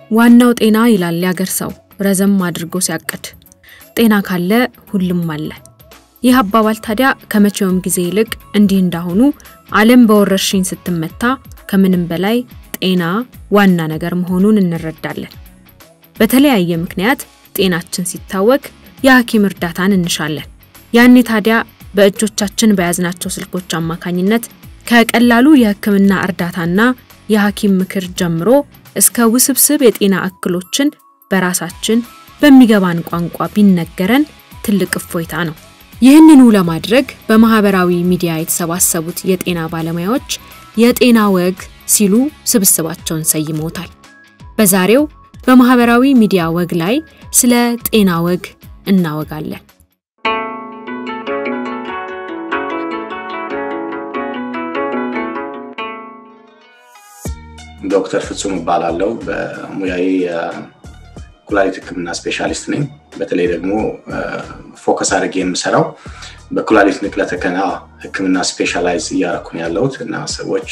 ዋናው ጤና ይላል ያገር ሰው ረዘም አድርጎ ሲያቅድ። ጤና ካለ ሁሉም አለ። ይህ አባባል ታዲያ ከመቼውም ጊዜ ይልቅ እንዲህ እንዳሁኑ ዓለም በወረርሽኝ ስትመታ ከምንም በላይ ጤና ዋና ነገር መሆኑን እንረዳለን። በተለያየ ምክንያት ጤናችን ሲታወክ የሐኪም እርዳታን እንሻለን። ያኔ ታዲያ በእጆቻችን በያዝናቸው ስልኮች አማካኝነት ከቀላሉ የሕክምና እርዳታና የሐኪም ምክር ጀምሮ እስከ ውስብስብ የጤና እክሎችን በራሳችን በሚገባን ቋንቋ ቢነገረን ትልቅ እፎይታ ነው። ይህንኑ ለማድረግ በማህበራዊ ሚዲያ የተሰባሰቡት የጤና ባለሙያዎች የጤና ወግ ሲሉ ስብስባቸውን ሰይመውታል። በዛሬው በማህበራዊ ሚዲያ ወግ ላይ ስለ ጤና ወግ እናወጋለን። ዶክተር ፍጹም እባላለሁ። በሙያዬ የኩላሊት ህክምና ስፔሻሊስት ነኝ። በተለይ ደግሞ ፎከስ አድርጌ የምሰራው በኩላሊት ንቅለ ተከላ ህክምና ስፔሻላይዝ እያደረኩ ነው ያለሁት እና ሰዎች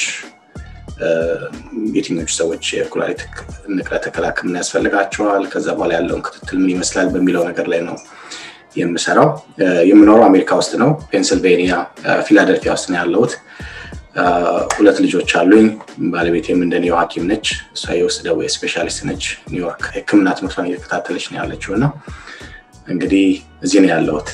የትኞቹ ሰዎች የኩላሊት ንቅለ ተከላ ህክምና ያስፈልጋቸዋል፣ ከዛ በኋላ ያለውን ክትትል ምን ይመስላል በሚለው ነገር ላይ ነው የምሰራው። የምኖረው አሜሪካ ውስጥ ነው፣ ፔንስልቬኒያ ፊላደልፊያ ውስጥ ነው ያለሁት። ሁለት ልጆች አሉኝ። ባለቤቴም እንደኔው ሐኪም ነች። እሷ የውስጥ ደዌ ስፔሻሊስት ነች። ኒውዮርክ ህክምና ትምህርቷን እየተከታተለች ነው ያለችው እና እንግዲህ እዚህ ነው ያለሁት።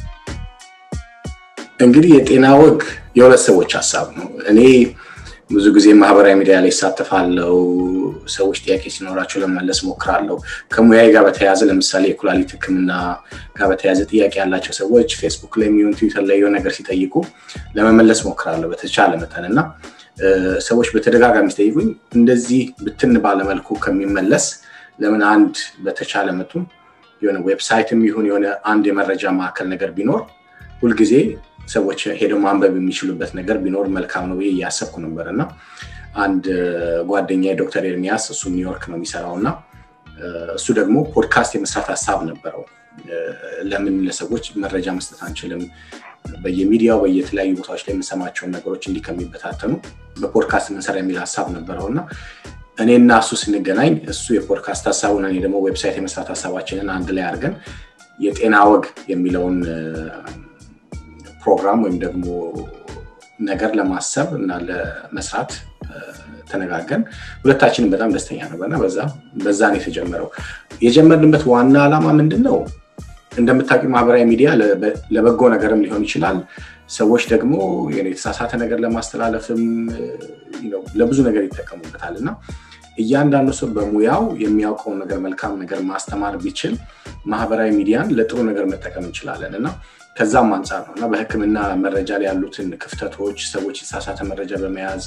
እንግዲህ የጤና ወግ የሁለት ሰዎች ሀሳብ ነው። እኔ ብዙ ጊዜ ማህበራዊ ሚዲያ ላይ ይሳተፋለው። ሰዎች ጥያቄ ሲኖራቸው ለመመለስ ሞክራለሁ። ከሙያዬ ጋር በተያያዘ ለምሳሌ የኩላሊት ህክምና ጋር በተያያዘ ጥያቄ ያላቸው ሰዎች ፌስቡክ ላይ የሚሆን ትዊተር ላይ የሆነ ነገር ሲጠይቁ ለመመለስ ሞክራለሁ በተቻለ መጠን እና ሰዎች በተደጋጋሚ ሲጠይቁኝ እንደዚህ ብትን ባለመልኩ ከሚመለስ ለምን አንድ በተቻለ መጠን የሆነ ዌብሳይትም ይሁን የሆነ አንድ የመረጃ ማዕከል ነገር ቢኖር ሁልጊዜ ሰዎች ሄደው ማንበብ የሚችሉበት ነገር ቢኖር መልካም ነው ብዬ እያሰብኩ ነበር እና አንድ ጓደኛ ዶክተር ኤርሚያስ እሱ ኒውዮርክ ነው የሚሰራው እና እሱ ደግሞ ፖድካስት የመስራት ሀሳብ ነበረው። ለምን ለሰዎች መረጃ መስጠት አንችልም? በየሚዲያው በየተለያዩ ቦታዎች ላይ የምንሰማቸውን ነገሮች እንዲህ ከሚበታተኑ በፖድካስት ምንሰራ የሚል ሀሳብ ነበረው እና እኔና እሱ ስንገናኝ እሱ የፖድካስት ሀሳቡን እኔ ደግሞ ዌብሳይት የመስራት ሀሳባችንን አንድ ላይ አድርገን የጤና ወግ የሚለውን ፕሮግራም ወይም ደግሞ ነገር ለማሰብ እና ለመስራት ተነጋገን ሁለታችንም በጣም ደስተኛ ነበርና በዛ ነው የተጀመረው። የጀመርንበት ዋና ዓላማ ምንድን ነው? እንደምታውቂ ማህበራዊ ሚዲያ ለበጎ ነገርም ሊሆን ይችላል። ሰዎች ደግሞ የተሳሳተ ነገር ለማስተላለፍም ለብዙ ነገር ይጠቀሙበታል እና እያንዳንዱ ሰው በሙያው የሚያውቀውን ነገር መልካም ነገር ማስተማር ቢችል ማህበራዊ ሚዲያን ለጥሩ ነገር መጠቀም እንችላለን እና ከዛም አንጻር ነው እና በህክምና መረጃ ላይ ያሉትን ክፍተቶች ሰዎች የተሳሳተ መረጃ በመያዝ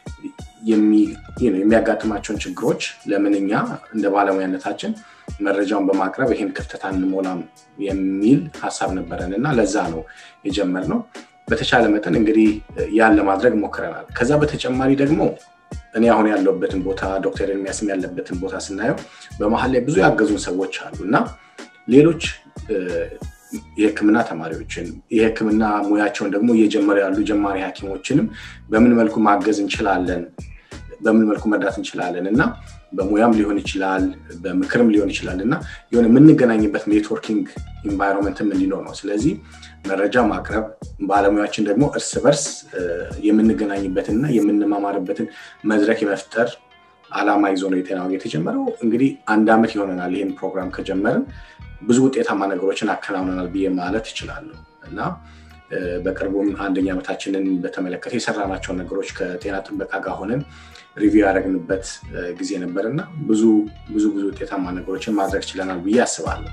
የሚያጋጥማቸውን ችግሮች ለምን እኛ እንደ ባለሙያነታችን መረጃውን በማቅረብ ይህን ክፍተት አንሞላም የሚል ሀሳብ ነበረን እና ለዛ ነው የጀመርነው። በተቻለ መጠን እንግዲህ ያን ለማድረግ ሞክረናል። ከዛ በተጨማሪ ደግሞ እኔ አሁን ያለሁበትን ቦታ ዶክተር ኤርሚያስም ያለበትን ቦታ ስናየው በመሀል ላይ ብዙ ያገዙን ሰዎች አሉ እና ሌሎች የህክምና ተማሪዎችን የህክምና ሙያቸውን ደግሞ እየጀመሩ ያሉ ጀማሪ ሐኪሞችንም በምን መልኩ ማገዝ እንችላለን፣ በምን መልኩ መርዳት እንችላለን እና በሙያም ሊሆን ይችላል፣ በምክርም ሊሆን ይችላል እና የሆነ የምንገናኝበት ኔትወርኪንግ ኢንቫይሮንመንትም እንዲኖር ነው። ስለዚህ መረጃ ማቅረብ፣ ባለሙያችን ደግሞ እርስ በርስ የምንገናኝበትንና የምንማማርበትን መድረክ የመፍጠር አላማ ይዞ ነው የጤና ወግ የተጀመረው። እንግዲህ አንድ ዓመት ይሆነናል ይህን ፕሮግራም ከጀመርን ብዙ ውጤታማ ነገሮችን አከናውነናል ብዬ ማለት እችላለሁ እና በቅርቡም አንደኛ ዓመታችንን በተመለከተ የሰራናቸውን ነገሮች ከጤና ጥበቃ ጋር ሆነን ሪቪው ያደረግንበት ጊዜ ነበር እና ብዙ ብዙ ብዙ ውጤታማ ነገሮችን ማድረግ ችለናል ብዬ አስባለሁ።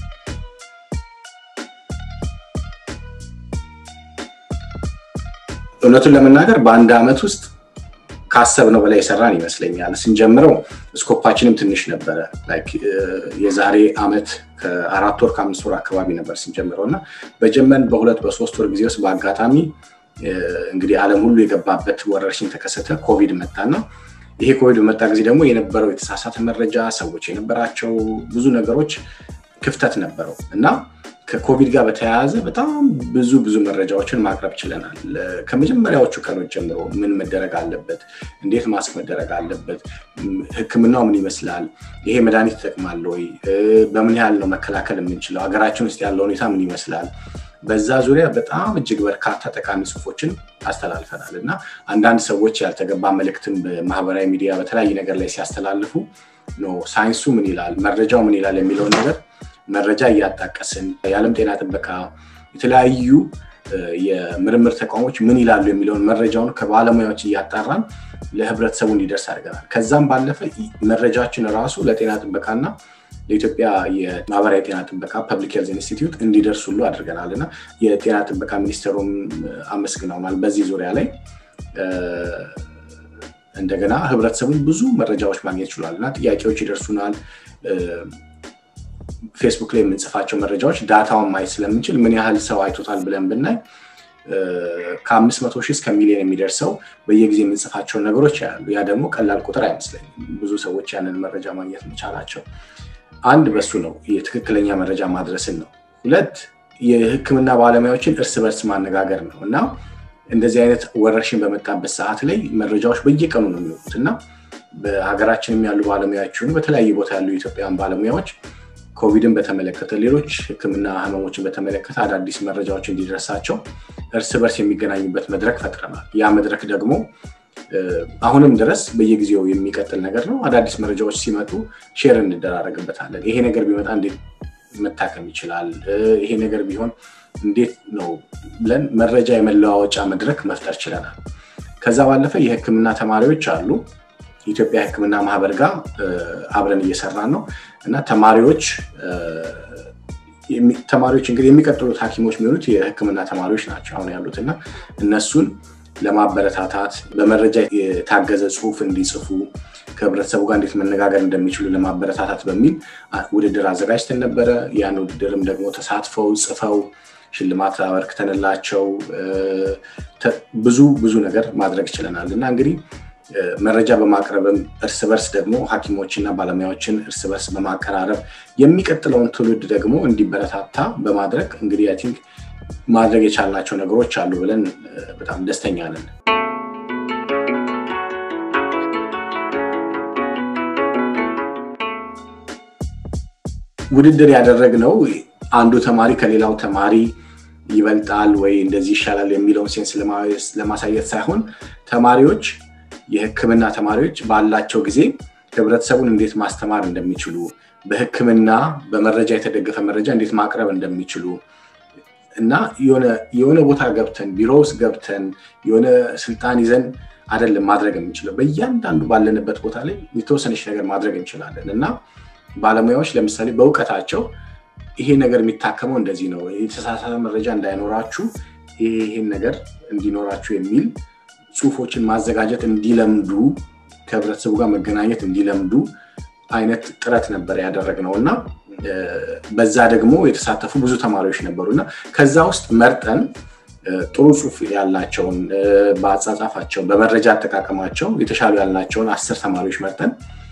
እውነቱን ለመናገር በአንድ ዓመት ውስጥ ካሰብነው በላይ የሰራን ይመስለኛል። ስንጀምረው ስኮፓችንም ትንሽ ነበረ። የዛሬ ዓመት ከአራት ወር ከአምስት ወር አካባቢ ነበር ስንጀምረው እና በጀመን በሁለት በሶስት ወር ጊዜ ውስጥ በአጋጣሚ እንግዲህ ዓለም ሁሉ የገባበት ወረርሽኝ ተከሰተ፣ ኮቪድ መጣና ይሄ ኮቪድ በመጣ ጊዜ ደግሞ የነበረው የተሳሳተ መረጃ ሰዎች የነበራቸው ብዙ ነገሮች ክፍተት ነበረው እና ከኮቪድ ጋር በተያያዘ በጣም ብዙ ብዙ መረጃዎችን ማቅረብ ችለናል። ከመጀመሪያዎቹ ቀኖች ጀምሮ ምን መደረግ አለበት፣ እንዴት ማስክ መደረግ አለበት፣ ሕክምናው ምን ይመስላል፣ ይሄ መድኃኒት ይጠቅማል ወይ፣ በምን ያህል ነው መከላከል የምንችለው፣ ሀገራችን ውስጥ ያለው ሁኔታ ምን ይመስላል፣ በዛ ዙሪያ በጣም እጅግ በርካታ ጠቃሚ ጽሁፎችን አስተላልፈናል እና አንዳንድ ሰዎች ያልተገባ መልእክትን በማህበራዊ ሚዲያ በተለያየ ነገር ላይ ሲያስተላልፉ ሳይንሱ ምን ይላል፣ መረጃው ምን ይላል የሚለውን ነገር መረጃ እያጣቀስን የዓለም ጤና ጥበቃ የተለያዩ የምርምር ተቋሞች ምን ይላሉ የሚለውን መረጃውን ከባለሙያዎች እያጣራን ለህብረተሰቡ እንዲደርስ አድርገናል። ከዛም ባለፈ መረጃችን ራሱ ለጤና ጥበቃና ለኢትዮጵያ የማህበራዊ ጤና ጥበቃ ፐብሊክ ሄልዝ ኢንስቲትዩት እንዲደርስ ሁሉ አድርገናል እና የጤና ጥበቃ ሚኒስቴሩም አመስግነውናል በዚህ ዙሪያ ላይ እንደገና ህብረተሰቡን ብዙ መረጃዎች ማግኘት ችሏል እና ጥያቄዎች ይደርሱናል። ፌስቡክ ላይ የምንጽፋቸው መረጃዎች ዳታውን ማየት ስለምንችል ምን ያህል ሰው አይቶታል ብለን ብናይ ከአምስት መቶ ሺህ እስከ ሚሊዮን የሚደርሰው በየጊዜ የምንጽፋቸውን ነገሮች ያሉ ያ ደግሞ ቀላል ቁጥር አይመስለኝም። ብዙ ሰዎች ያንን መረጃ ማግኘት መቻላቸው አንድ በሱ ነው የትክክለኛ መረጃ ማድረስን ነው። ሁለት የህክምና ባለሙያዎችን እርስ በርስ ማነጋገር ነው እና እንደዚህ አይነት ወረርሽኝ በመጣበት ሰዓት ላይ መረጃዎች በየቀኑ ነው የሚወጡት እና በሀገራችንም ያሉ ባለሙያዎች በተለያየ ቦታ ያሉ የኢትዮጵያን ባለሙያዎች ኮቪድን በተመለከተ ሌሎች ህክምና ህመሞችን በተመለከተ አዳዲስ መረጃዎች እንዲደርሳቸው እርስ በርስ የሚገናኙበት መድረክ ፈጥረናል። ያ መድረክ ደግሞ አሁንም ድረስ በየጊዜው የሚቀጥል ነገር ነው። አዳዲስ መረጃዎች ሲመጡ ሼር እንደራረግበታለን። ይሄ ነገር ቢመጣ እንዴት መታከም ይችላል፣ ይሄ ነገር ቢሆን እንዴት ነው ብለን መረጃ የመለዋወጫ መድረክ መፍጠር ችለናል። ከዛ ባለፈ የህክምና ተማሪዎች አሉ። የኢትዮጵያ ህክምና ማህበር ጋር አብረን እየሰራን ነው እና ተማሪዎች ተማሪዎች እንግዲህ የሚቀጥሉት ሐኪሞች የሚሆኑት የህክምና ተማሪዎች ናቸው አሁን ያሉት እና እነሱን ለማበረታታት በመረጃ የታገዘ ጽሁፍ እንዲጽፉ ከህብረተሰቡ ጋር እንዴት መነጋገር እንደሚችሉ ለማበረታታት በሚል ውድድር አዘጋጅተን ነበረ። ያን ውድድርም ደግሞ ተሳትፈው ጽፈው ሽልማት አበርክተንላቸው ብዙ ብዙ ነገር ማድረግ ችለናል እና እንግዲህ መረጃ በማቅረብም እርስ በርስ ደግሞ ሐኪሞችና ባለሙያዎችን እርስ በርስ በማቀራረብ የሚቀጥለውን ትውልድ ደግሞ እንዲበረታታ በማድረግ እንግዲህ አይ ቲንክ ማድረግ የቻልናቸው ነገሮች አሉ ብለን በጣም ደስተኛ ነን። ውድድር ያደረግነው አንዱ ተማሪ ከሌላው ተማሪ ይበልጣል ወይ እንደዚህ ይሻላል የሚለውን ሴንስ ለማሳየት ሳይሆን ተማሪዎች የህክምና ተማሪዎች ባላቸው ጊዜ ህብረተሰቡን እንዴት ማስተማር እንደሚችሉ በህክምና በመረጃ የተደገፈ መረጃ እንዴት ማቅረብ እንደሚችሉ እና የሆነ ቦታ ገብተን ቢሮ ውስጥ ገብተን የሆነ ስልጣን ይዘን አይደለም ማድረግ የምንችለው። በእያንዳንዱ ባለንበት ቦታ ላይ የተወሰነች ነገር ማድረግ እንችላለን እና ባለሙያዎች ለምሳሌ በእውቀታቸው ይሄ ነገር የሚታከመው እንደዚህ ነው፣ የተሳሳተ መረጃ እንዳይኖራችሁ ይሄን ነገር እንዲኖራችሁ የሚል ጽሁፎችን ማዘጋጀት እንዲለምዱ ከህብረተሰቡ ጋር መገናኘት እንዲለምዱ አይነት ጥረት ነበር ያደረግነው እና በዛ ደግሞ የተሳተፉ ብዙ ተማሪዎች ነበሩ እና ከዛ ውስጥ መርጠን ጥሩ ጽሁፍ ያላቸውን በአጻጻፋቸው በመረጃ አጠቃቀማቸው የተሻሉ ያልናቸውን አስር ተማሪዎች መርጠን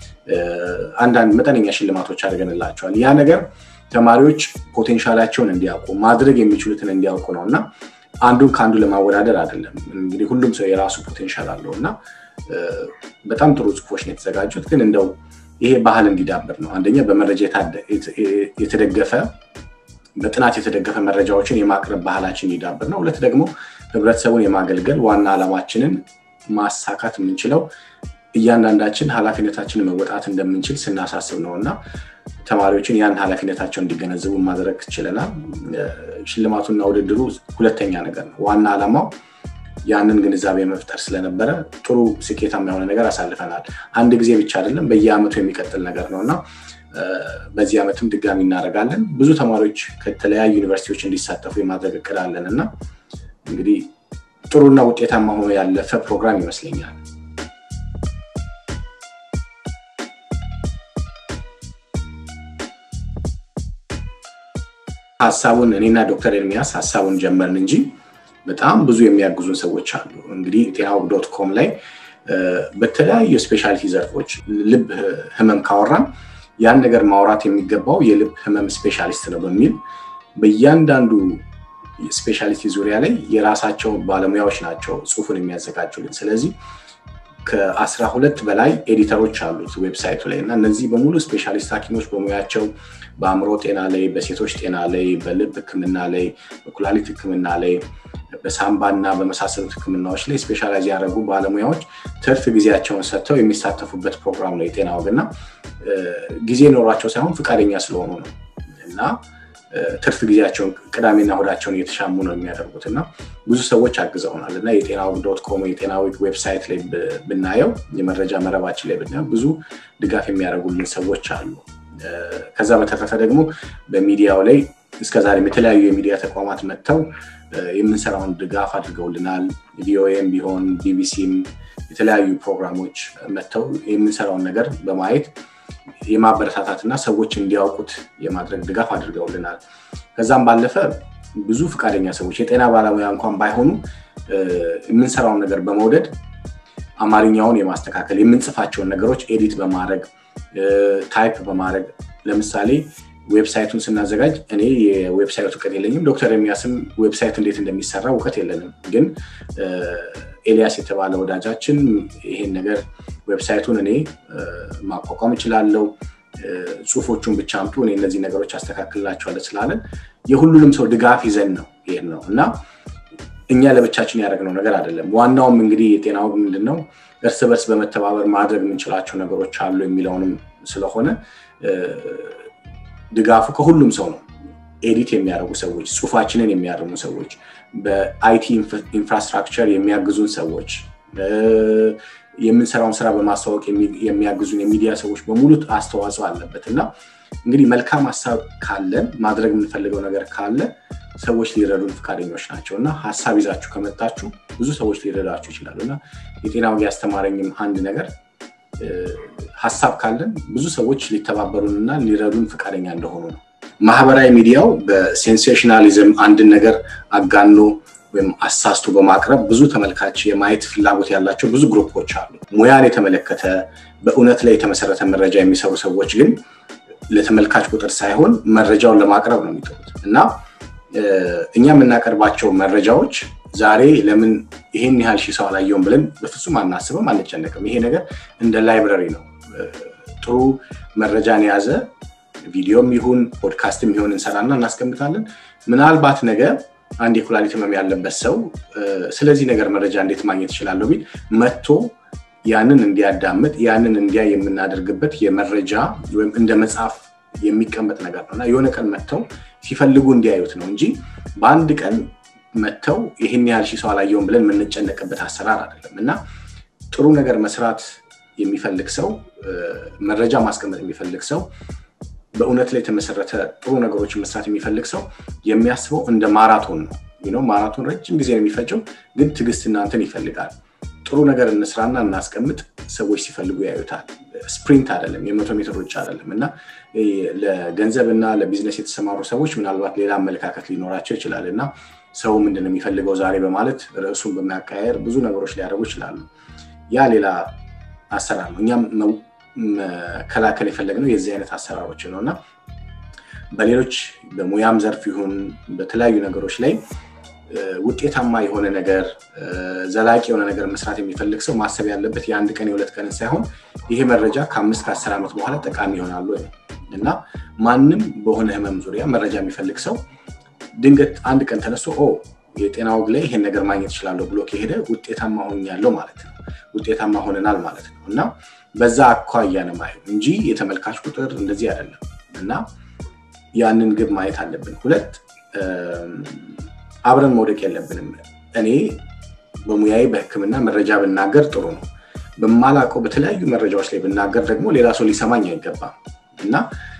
አንዳንድ መጠነኛ ሽልማቶች አድርገንላቸዋል። ያ ነገር ተማሪዎች ፖቴንሻላቸውን እንዲያውቁ ማድረግ የሚችሉትን እንዲያውቁ ነው እና አንዱን ከአንዱ ለማወዳደር አይደለም። እንግዲህ ሁሉም ሰው የራሱ ፖቴንሻል አለው እና በጣም ጥሩ ጽሁፎች ነው የተዘጋጁት። ግን እንደው ይሄ ባህል እንዲዳብር ነው። አንደኛ በመረጃ የተደገፈ በጥናት የተደገፈ መረጃዎችን የማቅረብ ባህላችን እንዲዳብር ነው። ሁለት ደግሞ ህብረተሰቡን የማገልገል ዋና ዓላማችንን ማሳካት የምንችለው እያንዳንዳችን ኃላፊነታችንን መወጣት እንደምንችል ስናሳስብ ነው እና ተማሪዎችን ያን ኃላፊነታቸው እንዲገነዘቡ ማድረግ ችለናል። ሽልማቱና ውድድሩ ሁለተኛ ነገር ነው። ዋና ዓላማው ያንን ግንዛቤ መፍጠር ስለነበረ ጥሩ ስኬታማ የሆነ ነገር አሳልፈናል። አንድ ጊዜ ብቻ አይደለም፣ በየአመቱ የሚቀጥል ነገር ነው እና በዚህ ዓመትም ድጋሚ እናደርጋለን። ብዙ ተማሪዎች ከተለያዩ ዩኒቨርሲቲዎች እንዲሳተፉ የማድረግ እቅድ አለን እና እንግዲህ ጥሩና ውጤታማ ሆኖ ያለፈ ፕሮግራም ይመስለኛል። ሀሳቡን እኔና ዶክተር ኤርሚያስ ሀሳቡን ጀመርን እንጂ በጣም ብዙ የሚያግዙን ሰዎች አሉ። እንግዲህ ጤናው ዶት ኮም ላይ በተለያዩ ስፔሻሊቲ ዘርፎች ልብ ህመም ካወራን ያን ነገር ማውራት የሚገባው የልብ ህመም ስፔሻሊስት ነው በሚል በእያንዳንዱ ስፔሻሊቲ ዙሪያ ላይ የራሳቸው ባለሙያዎች ናቸው ጽሁፉን የሚያዘጋጁልን። ስለዚህ ከአስራ ሁለት በላይ ኤዲተሮች አሉት ዌብሳይቱ ላይ እና እነዚህ በሙሉ ስፔሻሊስት ሐኪሞች በሙያቸው በአእምሮ ጤና ላይ፣ በሴቶች ጤና ላይ፣ በልብ ህክምና ላይ፣ በኩላሊት ህክምና ላይ፣ በሳምባ እና በመሳሰሉት ህክምናዎች ላይ ስፔሻላይዝ ያደረጉ ባለሙያዎች ትርፍ ጊዜያቸውን ሰጥተው የሚሳተፉበት ፕሮግራም ነው የጤና ወግ እና ጊዜ ኖሯቸው ሳይሆን ፈቃደኛ ስለሆኑ ነው እና ትርፍ ጊዜያቸውን ቅዳሜና እሁዳቸውን እየተሻሙ ነው የሚያደርጉት እና ብዙ ሰዎች አግዘውናል እና የጤና ዊክ ዶት ኮም የጤና ዊክ ዌብሳይት ላይ ብናየው የመረጃ መረባችን ላይ ብናየው ብዙ ድጋፍ የሚያደርጉልን ሰዎች አሉ። ከዛ በተረፈ ደግሞ በሚዲያው ላይ እስከዛሬም የተለያዩ የሚዲያ ተቋማት መጥተው የምንሰራውን ድጋፍ አድርገውልናል። ቪኦኤም ቢሆን ቢቢሲም የተለያዩ ፕሮግራሞች መጥተው የምንሰራውን ነገር በማየት የማበረታታት እና ሰዎች እንዲያውቁት የማድረግ ድጋፍ አድርገውልናል። ከዛም ባለፈ ብዙ ፈቃደኛ ሰዎች የጤና ባለሙያ እንኳን ባይሆኑ የምንሰራውን ነገር በመውደድ አማርኛውን የማስተካከል የምንጽፋቸውን ነገሮች ኤዲት በማድረግ ታይፕ በማድረግ ለምሳሌ ዌብሳይቱን ስናዘጋጅ እኔ የዌብሳይት እውቀት የለኝም። ዶክተር የሚያስም ዌብሳይት እንዴት እንደሚሰራ እውቀት የለንም። ግን ኤልያስ የተባለ ወዳጃችን ይሄን ነገር ዌብሳይቱን እኔ ማቋቋም እችላለሁ፣ ጽሁፎቹን ብቻ አምጡ፣ እኔ እነዚህ ነገሮች አስተካክልላቸዋለሁ ስላለን የሁሉንም ሰው ድጋፍ ይዘን ነው ይሄን ነው እና እኛ ለብቻችን ያደረግነው ነገር አይደለም። ዋናውም እንግዲህ የጤናው ምንድን ነው እርስ በርስ በመተባበር ማድረግ የምንችላቸው ነገሮች አሉ የሚለውንም ስለሆነ ድጋፉ ከሁሉም ሰው ነው። ኤዲት የሚያደርጉ ሰዎች፣ ጽሁፋችንን የሚያርሙ ሰዎች፣ በአይቲ ኢንፍራስትራክቸር የሚያግዙን ሰዎች፣ የምንሰራውን ስራ በማስተዋወቅ የሚያግዙን የሚዲያ ሰዎች በሙሉ አስተዋጽኦ አለበት እና እንግዲህ መልካም ሀሳብ ካለን ማድረግ የምንፈልገው ነገር ካለ ሰዎች ሊረዱን ፈቃደኞች ናቸው እና ሀሳብ ይዛችሁ ከመጣችሁ ብዙ ሰዎች ሊረዳችሁ ይችላሉ እና የጤና ወግ ያስተማረኝም አንድ ነገር ሀሳብ ካለን ብዙ ሰዎች ሊተባበሩን እና ሊረዱን ፈቃደኛ እንደሆኑ ነው። ማህበራዊ ሚዲያው በሴንሴሽናሊዝም አንድን ነገር አጋኖ ወይም አሳስቶ በማቅረብ ብዙ ተመልካች የማየት ፍላጎት ያላቸው ብዙ ግሩፖች አሉ። ሙያን የተመለከተ በእውነት ላይ የተመሰረተ መረጃ የሚሰሩ ሰዎች ግን ለተመልካች ቁጥር ሳይሆን መረጃውን ለማቅረብ ነው የሚጥሩት እና እኛ የምናቀርባቸው መረጃዎች ዛሬ ለምን ይሄን ያህል ሺህ ሰው አላየውም ብለን በፍጹም አናስብም፣ አንጨነቅም። ይሄ ነገር እንደ ላይብረሪ ነው። ጥሩ መረጃን የያዘ ቪዲዮም ይሁን ፖድካስትም ይሁን እንሰራና እናስቀምጣለን። ምናልባት ነገ አንድ የኩላሊት ህመም ያለበት ሰው ስለዚህ ነገር መረጃ እንዴት ማግኘት ይችላለሁ ቢል መጥቶ ያንን እንዲያዳምጥ ያንን እንዲያይ የምናደርግበት የመረጃ ወይም እንደ መጽሐፍ የሚቀመጥ ነገር ነው እና የሆነ ቀን መጥተው ሲፈልጉ እንዲያዩት ነው እንጂ በአንድ ቀን መጥተው ይህን ያህል ሺህ ሰው አላየውም ብለን የምንጨነቅበት አሰራር አይደለም እና ጥሩ ነገር መስራት የሚፈልግ ሰው መረጃ ማስቀመጥ የሚፈልግ ሰው በእውነት ላይ የተመሰረተ ጥሩ ነገሮችን መስራት የሚፈልግ ሰው የሚያስበው እንደ ማራቶን ነው። ማራቶን ረጅም ጊዜ ነው የሚፈጀው፣ ግን ትዕግስት እናንተን ይፈልጋል። ጥሩ ነገር እንስራና እናስቀምጥ፣ ሰዎች ሲፈልጉ ያዩታል። ስፕሪንት አይደለም፣ የመቶ ሜትር ሩጫ አይደለም እና ለገንዘብ እና ለቢዝነስ የተሰማሩ ሰዎች ምናልባት ሌላ አመለካከት ሊኖራቸው ይችላል እና ሰው ምንድን ነው የሚፈልገው ዛሬ በማለት ርዕሱን በማቀያየር ብዙ ነገሮች ሊያደርጉ ይችላሉ። ያ ሌላ አሰራር ነው። እኛም መከላከል የፈለግነው የዚህ አይነት አሰራሮች ነው እና በሌሎች በሙያም ዘርፍ ይሁን በተለያዩ ነገሮች ላይ ውጤታማ የሆነ ነገር ዘላቂ የሆነ ነገር መስራት የሚፈልግ ሰው ማሰብ ያለበት የአንድ ቀን የሁለት ቀን ሳይሆን ይሄ መረጃ ከአምስት ከአስር ዓመት በኋላ ጠቃሚ ይሆናሉ እና ማንም በሆነ ህመም ዙሪያ መረጃ የሚፈልግ ሰው ድንገት አንድ ቀን ተነስቶ ኦ የጤና ወግ ላይ ይሄን ነገር ማግኘት ይችላለሁ ብሎ ከሄደ ውጤታማ ሆኛለሁ ማለት ነው። ውጤታማ ሆነናል ማለት ነው እና በዛ አኳያ ነው ማየው እንጂ የተመልካች ቁጥር እንደዚህ አይደለም እና ያንን ግብ ማየት አለብን። ሁለት አብረን መውደቅ የለብንም። እኔ በሙያዬ በህክምና መረጃ ብናገር ጥሩ ነው። በማላውቀው በተለያዩ መረጃዎች ላይ ብናገር ደግሞ ሌላ ሰው ሊሰማኝ አይገባም እና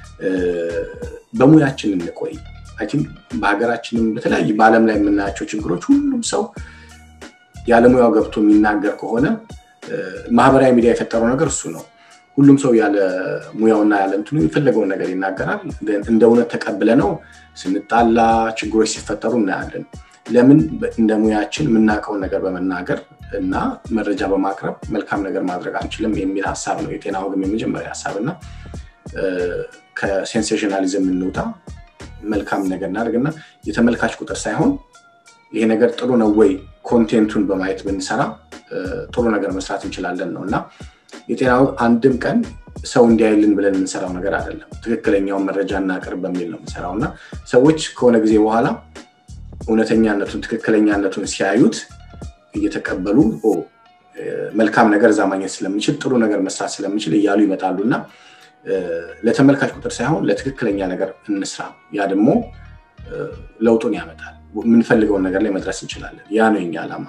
በሙያችን እንቆይ። አይ ቲንክ በሀገራችንም በተለያዩ በዓለም ላይ የምናያቸው ችግሮች ሁሉም ሰው ያለሙያው ገብቶ የሚናገር ከሆነ ማህበራዊ ሚዲያ የፈጠረው ነገር እሱ ነው። ሁሉም ሰው ያለ ሙያውና ያለ እንትኑ የፈለገውን ነገር ይናገራል። እንደ እውነት ተቀብለ ነው ስንጣላ፣ ችግሮች ሲፈጠሩ እናያለን። ለምን እንደ ሙያችን የምናውቀውን ነገር በመናገር እና መረጃ በማቅረብ መልካም ነገር ማድረግ አንችልም የሚል ሀሳብ ነው የጤና ወግም የመጀመሪያ ሀሳብ እና ከሴንሴሽናሊዝም እንውጣ፣ መልካም ነገር እናደርግና የተመልካች ቁጥር ሳይሆን ይሄ ነገር ጥሩ ነው ወይ ኮንቴንቱን በማየት ብንሰራ ጥሩ ነገር መስራት እንችላለን ነው እና የጤናው አንድም ቀን ሰው እንዲያይልን ብለን የምንሰራው ነገር አይደለም። ትክክለኛውን መረጃ እናቅርብ በሚል ነው የምንሰራው እና ሰዎች ከሆነ ጊዜ በኋላ እውነተኛነቱን ትክክለኛነቱን ሲያዩት እየተቀበሉ መልካም ነገር እዛ ማግኘት ስለምንችል ጥሩ ነገር መስራት ስለምንችል እያሉ ይመጣሉ እና ለተመልካች ቁጥር ሳይሆን ለትክክለኛ ነገር እንስራ። ያ ደግሞ ለውጡን ያመጣል። የምንፈልገውን ነገር ላይ መድረስ እንችላለን። ያ ነው የኛ ዓላማ።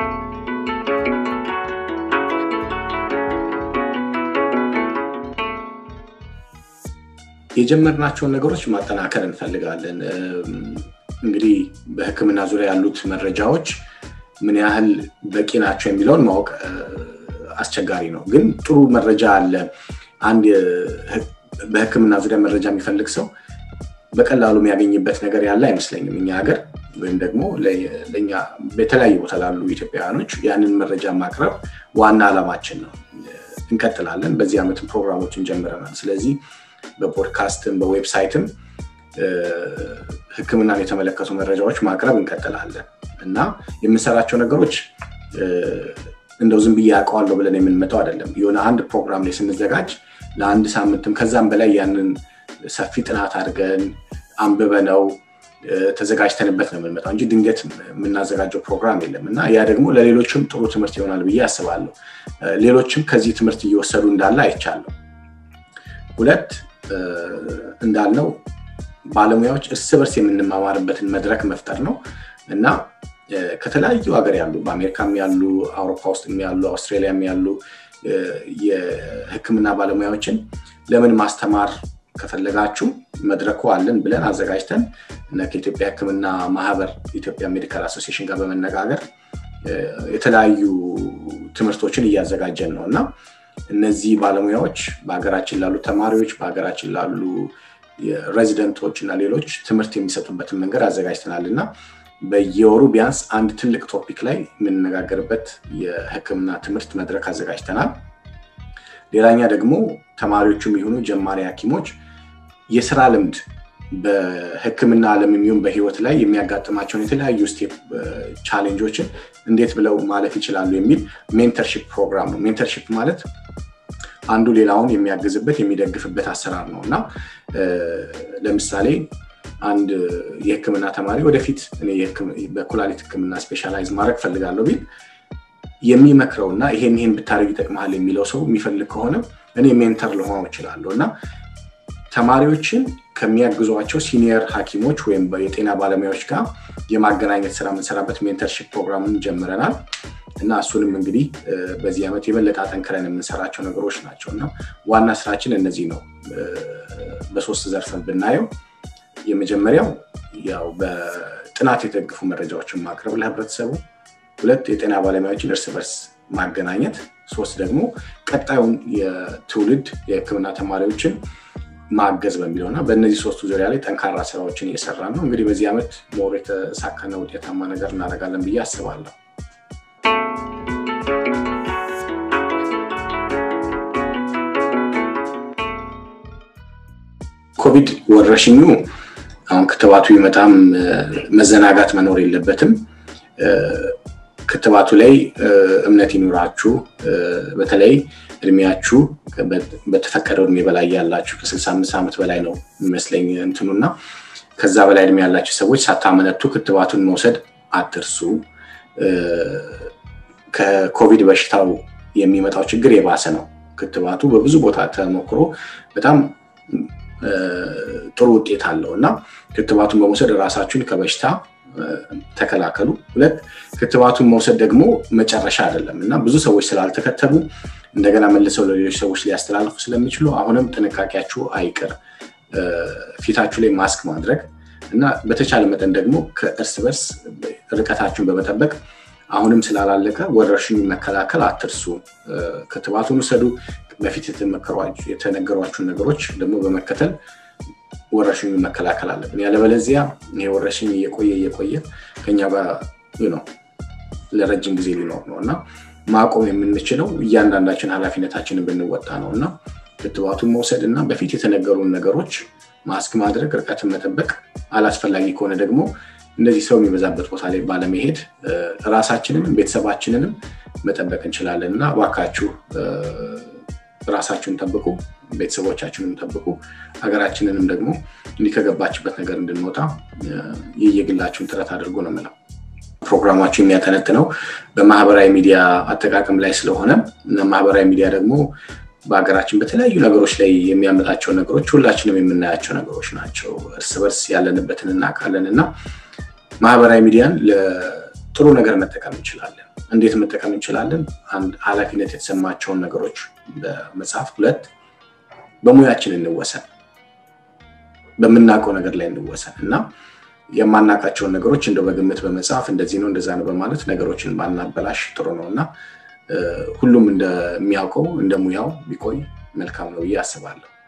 የጀመርናቸውን ነገሮች ማጠናከር እንፈልጋለን። እንግዲህ በሕክምና ዙሪያ ያሉት መረጃዎች ምን ያህል በቂ ናቸው የሚለውን ማወቅ አስቸጋሪ ነው። ግን ጥሩ መረጃ አለ። አንድ በሕክምና ዙሪያ መረጃ የሚፈልግ ሰው በቀላሉ የሚያገኝበት ነገር ያለ አይመስለኝም። እኛ ሀገር ወይም ደግሞ ለእኛ በተለያዩ ቦታ ላሉ ኢትዮጵያውያኖች ያንን መረጃ ማቅረብ ዋና ዓላማችን ነው። እንቀጥላለን። በዚህ ዓመትም ፕሮግራሞችን ጀምረናል። ስለዚህ በፖድካስትም በዌብሳይትም ህክምናን የተመለከቱ መረጃዎች ማቅረብ እንቀጥላለን እና የምንሰራቸው ነገሮች እንደው ዝም ብዬ ያውቀዋለሁ ብለን የምንመጣው አይደለም። የሆነ አንድ ፕሮግራም ላይ ስንዘጋጅ ለአንድ ሳምንትም ከዛም በላይ ያንን ሰፊ ጥናት አድርገን አንብበነው ተዘጋጅተንበት ነው የምንመጣው እንጂ ድንገት የምናዘጋጀው ፕሮግራም የለም እና ያ ደግሞ ለሌሎችም ጥሩ ትምህርት ይሆናል ብዬ አስባለሁ። ሌሎችም ከዚህ ትምህርት እየወሰዱ እንዳለ አይቻለሁ። ሁለት እንዳልነው ባለሙያዎች እርስ በርስ የምንማማርበትን መድረክ መፍጠር ነው እና ከተለያዩ ሀገር ያሉ በአሜሪካም ያሉ አውሮፓ ውስጥ ያሉ አውስትራሊያም ያሉ የህክምና ባለሙያዎችን ለምን ማስተማር ከፈለጋችሁ መድረኩ አለን ብለን አዘጋጅተን ከኢትዮጵያ ህክምና ማህበር ኢትዮጵያ ሜዲካል አሶሲሽን ጋር በመነጋገር የተለያዩ ትምህርቶችን እያዘጋጀን ነው እና እነዚህ ባለሙያዎች በሀገራችን ላሉ ተማሪዎች በሀገራችን ላሉ ሬዚደንቶች እና ሌሎች ትምህርት የሚሰጡበትን መንገድ አዘጋጅተናል እና በየወሩ ቢያንስ አንድ ትልቅ ቶፒክ ላይ የምንነጋገርበት የህክምና ትምህርት መድረክ አዘጋጅተናል። ሌላኛ ደግሞ ተማሪዎቹም የሆኑ ጀማሪ ሐኪሞች የስራ ልምድ በህክምና ዓለም የሚሆን በህይወት ላይ የሚያጋጥማቸውን የተለያዩ ስቴፕ ቻሌንጆችን እንዴት ብለው ማለፍ ይችላሉ የሚል ሜንተርሽፕ ፕሮግራም ነው። ሜንተርሽፕ ማለት አንዱ ሌላውን የሚያግዝበት የሚደግፍበት አሰራር ነው እና ለምሳሌ አንድ የህክምና ተማሪ ወደፊት በኩላሊት ህክምና ስፔሻላይዝ ማድረግ ፈልጋለሁ ቢል የሚመክረውና ይሄን ይሄን ብታደርግ ይጠቅመሃል የሚለው ሰው የሚፈልግ ከሆነ እኔ ሜንተር ልሆነው እችላለሁ እና ተማሪዎችን ከሚያግዟቸው ሲኒየር ሐኪሞች ወይም የጤና ባለሙያዎች ጋር የማገናኘት ስራ የምንሰራበት ሜንተርሽፕ ፕሮግራምን ጀምረናል እና እሱንም እንግዲህ በዚህ ዓመት የበለጠ አጠንክረን የምንሰራቸው ነገሮች ናቸው እና ዋና ስራችን እነዚህ ነው። በሶስት ዘርፈን ብናየው የመጀመሪያው ያው በጥናት የተደገፉ መረጃዎችን ማቅረብ ለህብረተሰቡ፣ ሁለት የጤና ባለሙያዎችን እርስ በርስ ማገናኘት፣ ሶስት ደግሞ ቀጣዩን የትውልድ የህክምና ተማሪዎችን ማገዝ በሚለው እና በእነዚህ ሶስቱ ዙሪያ ላይ ጠንካራ ስራዎችን እየሰራ ነው። እንግዲህ በዚህ ዓመት ሞር የተሳካና ውጤታማ ነገር እናደርጋለን ብዬ አስባለሁ። ኮቪድ ወረርሽኙ አሁን ክትባቱ ይመጣም መዘናጋት መኖር የለበትም። ክትባቱ ላይ እምነት ይኑራችሁ። በተለይ እድሜያችሁ በተፈቀደው እድሜ በላይ ያላችሁ ከ65 ዓመት በላይ ነው የሚመስለኝ እንትኑና ከዛ በላይ እድሜ ያላችሁ ሰዎች ሳታመነቱ ክትባቱን መውሰድ አትርሱ። ከኮቪድ በሽታው የሚመጣው ችግር የባሰ ነው። ክትባቱ በብዙ ቦታ ተሞክሮ በጣም ጥሩ ውጤት አለው እና ክትባቱን በመውሰድ ራሳችሁን ከበሽታ ተከላከሉ። ሁለት ክትባቱን መውሰድ ደግሞ መጨረሻ አይደለም እና ብዙ ሰዎች ስላልተከተቡ እንደገና መልሰው ለሌሎች ሰዎች ሊያስተላልፉ ስለሚችሉ አሁንም ጥንቃቄያችሁ አይቅር። ፊታችሁ ላይ ማስክ ማድረግ እና በተቻለ መጠን ደግሞ ከእርስ በርስ ርቀታችሁን በመጠበቅ አሁንም ስላላለቀ ወረርሽኙ መከላከል አትርሱ። ክትባቱን ውሰዱ። በፊት የተነገሯችሁን ነገሮች ደግሞ በመከተል ወረርሽኙ መከላከል አለብን። ያለበለዚያ ይሄ ወረርሽኝ እየቆየ እየቆየ ከኛ ጋር ነው ለረጅም ጊዜ ሊኖር ነው እና ማቆም የምንችለው እያንዳንዳችን ኃላፊነታችንን ብንወጣ ነው እና ክትባቱን መውሰድ እና በፊት የተነገሩን ነገሮች ማስክ ማድረግ፣ ርቀትን መጠበቅ፣ አላስፈላጊ ከሆነ ደግሞ እንደዚህ ሰው የሚበዛበት ቦታ ላይ ባለመሄድ ራሳችንንም ቤተሰባችንንም መጠበቅ እንችላለን እና እባካችሁ ራሳችሁን ጠብቁ፣ ቤተሰቦቻችንን ጠብቁ፣ ሀገራችንንም ደግሞ እንዲህ ከገባችበት ነገር እንድንወጣ የየግላችሁን ጥረት አድርጎ ነው የምለው። ፕሮግራማችሁ የሚያተነትነው በማህበራዊ ሚዲያ አጠቃቀም ላይ ስለሆነ እና ማህበራዊ ሚዲያ ደግሞ በሀገራችን በተለያዩ ነገሮች ላይ የሚያመጣቸው ነገሮች ሁላችንም የምናያቸው ነገሮች ናቸው። እርስ በርስ ያለንበትን እናውቃለን እና ማህበራዊ ሚዲያን ለጥሩ ነገር መጠቀም እንችላለን። እንዴት መጠቀም እንችላለን? አንድ ኃላፊነት የተሰማቸውን ነገሮች በመጽሐፍ፣ ሁለት በሙያችን እንወሰን፣ በምናውቀው ነገር ላይ እንወሰን እና የማናውቃቸውን ነገሮች እንደው በግምት በመጽሐፍ እንደዚህ ነው እንደዛ ነው በማለት ነገሮችን ባናበላሽ ጥሩ ነው እና ሁሉም እንደሚያውቀው እንደ ሙያው ቢቆይ መልካም ነው ብዬ አስባለሁ።